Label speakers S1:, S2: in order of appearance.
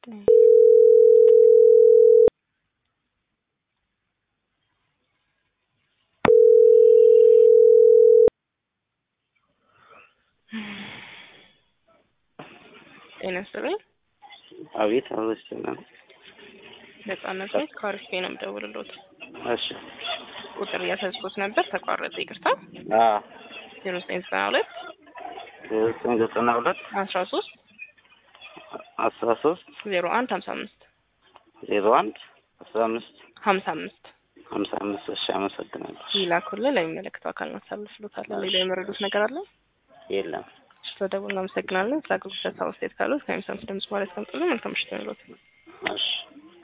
S1: ጤና ይስጥልኝ።
S2: አቤት አበስና
S1: ነጻነት ቤት ከአሪፍ ነው የምደውልልዎት።
S2: እሺ
S1: ቁጥር እያሳዝኩት ነበር ተቋረጠ። ይቅርታ።
S2: አ
S1: ዜሮ ዘጠኝ ዘጠና ሁለት
S2: ዘጠኝ ዘጠና ሁለት
S1: አስራ ሶስት
S2: አስራ ሶስት
S1: ዜሮ አንድ ሀምሳ አምስት
S2: ዜሮ አንድ አስራ አምስት
S1: ሀምሳ አምስት
S2: ሀምሳ አምስት እሺ አመሰግናለሁ።
S1: ይላኩልን ለሚመለከተው አካል እናሳልፍሎታለን። ሌላ የመረዱት ነገር አለ?
S2: የለም
S1: ስለደውል እናመሰግናለን። ስለ አገልግሎት ሀሳብ አስተያየት ካሉት ከሚሰሙት ድምጽ ማለት ቀምጥሉ መልካም ምሽት ይሁንልዎት።
S2: እሺ